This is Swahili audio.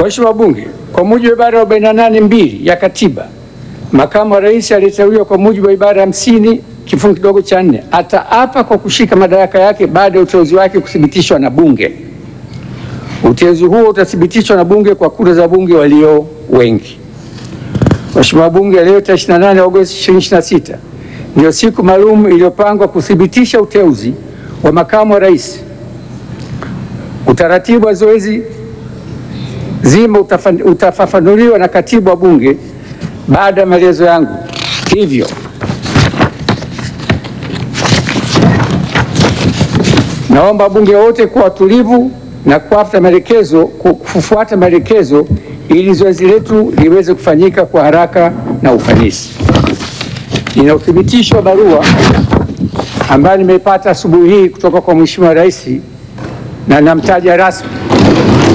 Waheshimiwa wabunge, kwa mujibu wa ibara ya 48 mbili ya katiba, makamu wa rais aliyeteuliwa kwa mujibu wa ibara ya 50 kifungu kidogo cha nne ataapa kwa kushika madaraka yake baada ya uteuzi wake kuthibitishwa na bunge. Uteuzi huo utathibitishwa na bunge kwa kura za bunge walio wengi. Mheshimiwa Bunge, leo tarehe 28 Agosti 2026 ndio siku maalum iliyopangwa kuthibitisha uteuzi wa makamu wa rais. Utaratibu wa zoezi zima utafa- utafafanuliwa na katibu wa Bunge baada ya maelezo yangu. Hivyo naomba wabunge wote kuwa watulivu na kufuata maelekezo kufuata maelekezo ili zoezi letu liweze kufanyika kwa haraka na ufanisi. Nina uthibitisho wa barua ambayo nimeipata asubuhi hii kutoka kwa Mheshimiwa Rais na namtaja rasmi